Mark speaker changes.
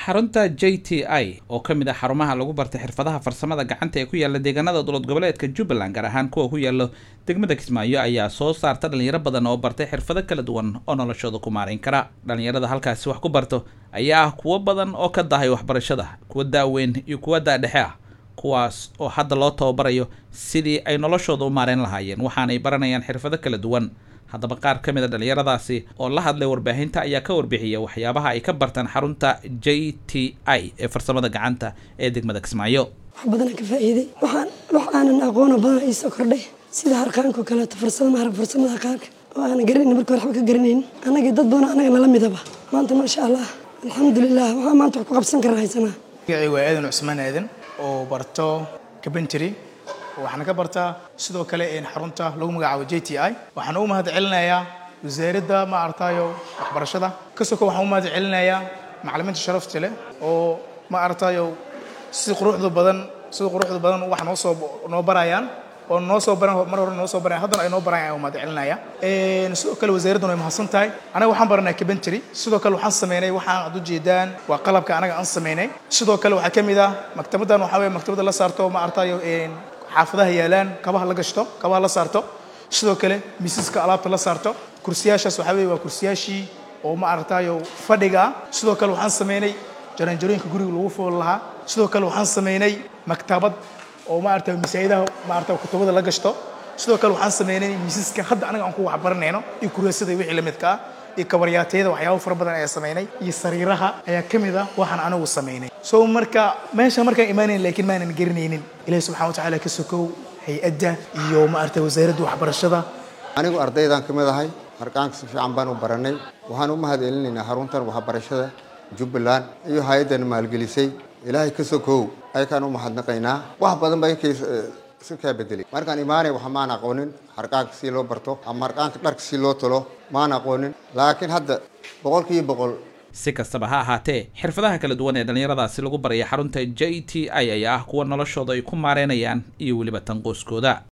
Speaker 1: xarunta j t i oo ka mid ah xarumaha lagu bartay xirfadaha farsamada gacanta ee ku yaala deegaanada dowlad goboleedka jubbaland gaar ahaan kuwa ku yaalo degmada kismaayo ayaa soo saarta dhalinyaro badan oo bartay xirfado kala duwan oo noloshooda ku maarayn kara dhalinyarada halkaasi wax ku barto ayaa ah kuwo badan oo ka dahay waxbarashada kuwa daaweyn iyo kuwa daadhexe ah kuwaas oo hadda loo tababarayo sidii ay noloshooda u maarayn lahaayeen waxaanay baranayaan xirfado kala duwan haddaba qaar ka mid a dhalinyaradaasi oo la hadlay warbaahinta ayaa ka warbixiya waxyaabaha ay ka bartaan xarunta j t i ee farsamada gacanta ee degmada kismaayo
Speaker 2: wax badanaan ka faa'iiday waxaan wax aanan aqoona badan ii soo kordhay sida harqaanko kaleeto farsamo maarag farsamada harqaanka oo aanan garanayn marka hore waxba ka garanayn annagii dad badan annaga nala midaba maanta maasha allah alxamdulilah waxaa maanta wax ku qabsan karaa haysanaa
Speaker 3: magacay waa aadan cusmaan aadan oo barto kabentry waxaana ka bartaa sidoo kale xarunta lagu magacaabo j t i waxaan u mahad celinayaa wasaaradda ma aragtayo waxbarashada kasoko waxaan u mahad celinayaa macalimiinta sharafta leh oo ma aragtayo si quruxda badan sida quruxda badan wax noo soo noo barayaan oo noo soo baran mar hore noo soo barayan haddana ay noo barayaan u mahad celinaya sidoo kale wasaaradduna way mahadsan tahay anaga waxaan baranay kabentry sidoo kale waxaan sameynay waxaan ad ujeedaan waa qalabka anaga aan sameynay sidoo kale waxaa ka mid ah maktabaddan waxaa weye maktabadda la saarto ma aragtayo xaafadaha yaalaan kabaha la gashto kabaha la saarto sidoo kale miisaska alaabta la saarto kursiyaashaas waxaa weye waa kursiyaashii oo ma aragtayo fadhiga sidoo kale waxaan sameynay jaranjarooyinka guriga lagu fool lahaa sidoo kale waxaan sameynay maktabad oo ma aragtayo masaa'idaha ma aragtayo kutubada la gashto sidoo kale waxaan sameynay miisaska hadda anaga aan ku waxbaranayno iyo kureesada wixii la midka ah iyo kabaryaatayada waxyaabo fara badan ayaa sameynay iyo sariiraha ayaa ka mid ah waxaan anigu sameynay so marka meesha markaan imaanayn laakiin maanan garanaynin ilaahi subxana wa tacaala ka sokow hay-adda iyo maaragtay wasaaradda waxbarashada
Speaker 4: anigu ardaydaan ka mid ahay harqaanka si fiican baan u baranay waxaan u mahad celinaynaa xaruntan waxbarashada jubbaland iyo hay-addan maalgelisay ilaahay ka sokow ayakaan u mahadnaqaynaa wax badan baa inkay si kaa bedelay markaan imaanay waxa maan aqoonin harqaanka si loo barto ama harqaanka dharka si loo talo maan aqoonin laakiin hadda boqolkiiba boqol
Speaker 1: si kastaba ha ahaatee xirfadaha kala duwan ee dhallinyaradaasi lagu baraya xarunta j t i ayaa ah kuwa noloshooda ay ku maareynayaan iyo weliba tanqooskooda